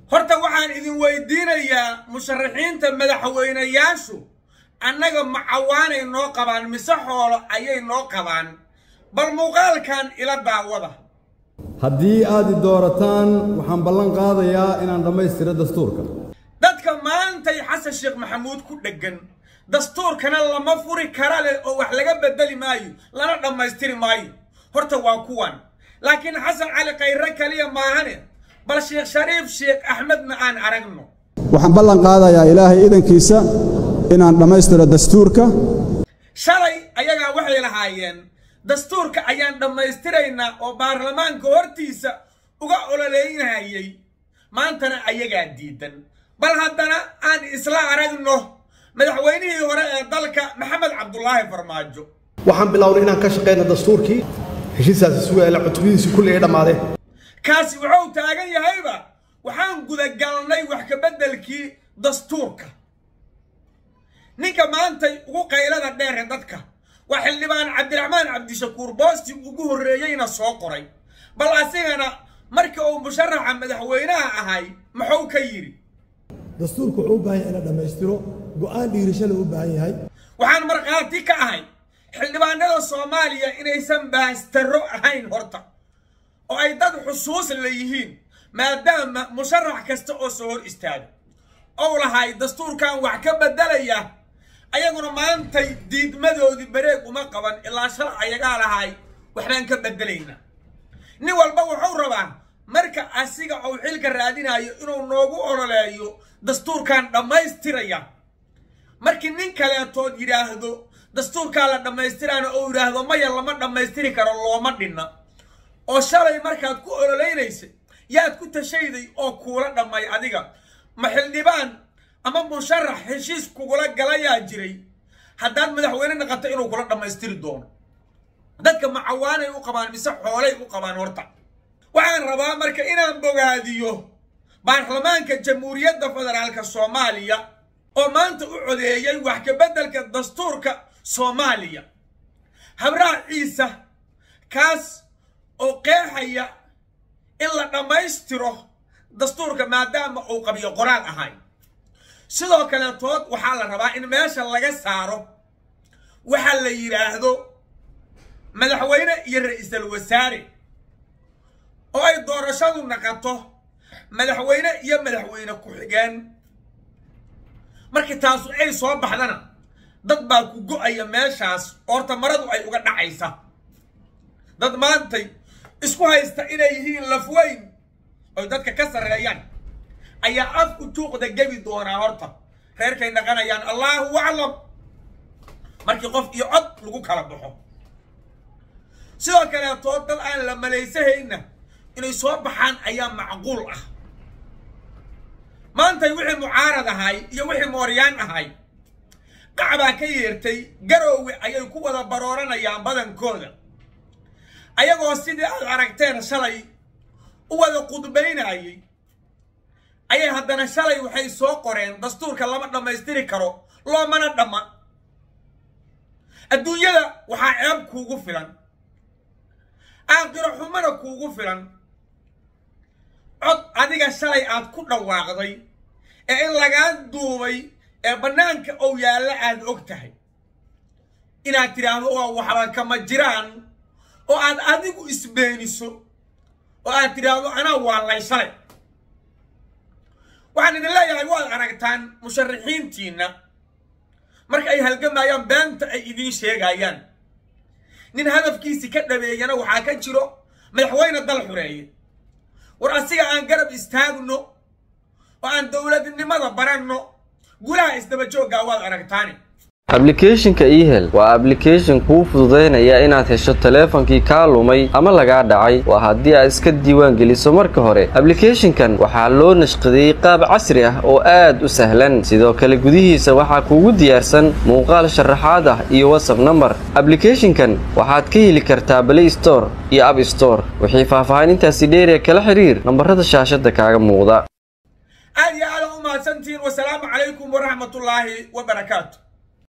horta waxaan idin weydiinayaa musharaxiinta madaxweynayaashu annaga macawaanay noo qabaan mise xoolo ayay noo qabaan bal muuqaalkan ila daawada haddii aad i doorataan waxaan ballan qaadayaa inaan dhammaystiro dastuurka dadka maantay xasan sheekh maxamuud ku dheggan dastuurkana lama furi kara leh oo wax laga bedeli maayo lana dhammaystiri maayo horta waa kuwan laakiin xasan cali khayre kaliya maahane bal sheekh shariif sheekh axmedna aan aragno waxaan ballan qaadayaa ilaahay idankiisa inaan dhammaystiro dastuurka shalay ayagaa waxay lahaayeen dastuurka ayaan dhammaystiraynaa oo baarlamaanka hortiisa uga ololeynayay maantana ayagaa diidan bal haddana aan isla aragno madaxweynihii hore ee dalka maxamed cabdulaahi farmaajo waxaan bilownay inaan ka shaqeyno dastuurkii heshiisaasi sugaala cutubadiisii kulli ay dhammaadeen kaasi wuxuu taagan yahayba waxaan gudagalnay wax ka beddelkii dastuurka ninka maantay ugu qaylada dheer ee dadka waa xildhibaan cabdiraxmaan cabdishakuur boosti ugu horreeyeyna soo qoray bal asigana markii uu musharaxa madaxweynaha ahay muxuu ka yidhi dastuurku wuxuu u baahan yahay in la dhammaystiro go'aan dhiirashada u baahan yahay waxaan markhaati ka ahay xildhibaanada soomaaliya inaysan baastarro ahayn horta oo ay dad xusuus la yihiin maadaama musharax kasta oo soo hor istaaga ou lahay dastuurkan wax ka beddelaya ayaguna maantay diidmadoodii bareeg uma qaban ilaa shal ayagaa lahay waxbaan ka beddelaynaa nin walba wuxuu rabaa marka asiga uu xilka raadinayo inuu noogu ololeeyo dastuurkan dhammaystiraya markii nin kaleetood yidhaahdo dastuurkaa la dhammaystiraana oo yidhaahdo maya lama dhammaystiri karo looma dhinna oo shalay markaad ku ololaynaysay yaad ku tashayday oo kuula dhammay adiga ma xildhibaan ama musharax heshiis kugula galayaa jiray haddaad madaxweyne naqato inuu kula dhammaystiri doono dadka macawaanay u qabaan mise xoolay u qabaan horta waxaan rabaa marka inaan bogaadiyo baarlamaanka jamhuuriyadda federaalka soomaaliya oo maanta u codeeyay wax ka beddelka dastuurka soomaaliya habraha ciisa kaas oo qeexaya in la dhammaystiro dastuurka maadaama uu qabiyo qoraal ahay sidoo kaleetood waxaa la rabaa in meesha laga saaro waxa la yidhaahdo madaxweyne iyo ra-iisul wasaare oo ay doorashadu naqato madaxweyne iyo madaxweyne ku-xigeen markii taasu ay soo baxdana dad baa ku go-aya meeshaas horta maradu ay uga dhacaysa dad maantay isku haysta inay yihiin lafweyn oy dadka ka sarreeyaan ayaa af u tuuqda gebi doonaa horta reerkay dhaqanayaan allaahu aclam markii qof iyo cod lagu kala baxo sidoo kaleetoo dad aan la malaysahayna inay soo baxaan ayaa macquul ah maantay wixii mucaarad ahay iyo wixii mooryaan ahay qacbaa ka yeertay garoowe ayay ku wada barooranayaan badankooda ayagoo sidii aad aragteen shalay u wada qudbaynayay ayay haddana shalay waxay soo qoreen dastuurka lama dhammaystiri karo loomana dhamma adduunyada waxaa ceeb kuugu filan aakhiro xumana kuugu filan cod adiga shalay aad ku dhawaaqday ee in lagaa duubay ee bannaanka ou yaalla aad og tahay inaad tidhaahdo waa waxba kama jiraan oo aad adigu isbeeniso oo aad tidhaahdo anaa waallay shalay waxaan idin leeyahay waad aragtaan musharaxiintiinna marka ay halgamayaan beenta ay idiin sheegayaan nin hadafkiisi ka dhabeeyana waxaa ka jiro madaxweyne dal xureeye war asiga aan garab istaagno oo aan dowladnimada baranno gulaha isdaba jooggaa waad aragtaani ablicathonka ehel waa ablication kuu fududaynaya inaad hesho taleefankii kaa lumay ama lagaa dhacay waa haddii aad iska diiwaan geliso marka hore ablicathonkan waxaa loo nashqadeeyey qaab casri ah oo aad u sahlan sidoo kale gudihiisa waxaa kuugu diyaarsan muuqaal sharaxaad ah iyo whatsapp number ablicathonkan waxaad ka heli kartaa play store iyo app store wixii faahfaahinintaasi dheeriya kala xiriir nambarada shaashada kaaga muuqda aad iyo aada u mahadsantihiin wasalaamu calaykum waraxmatullaahi wabarakaatu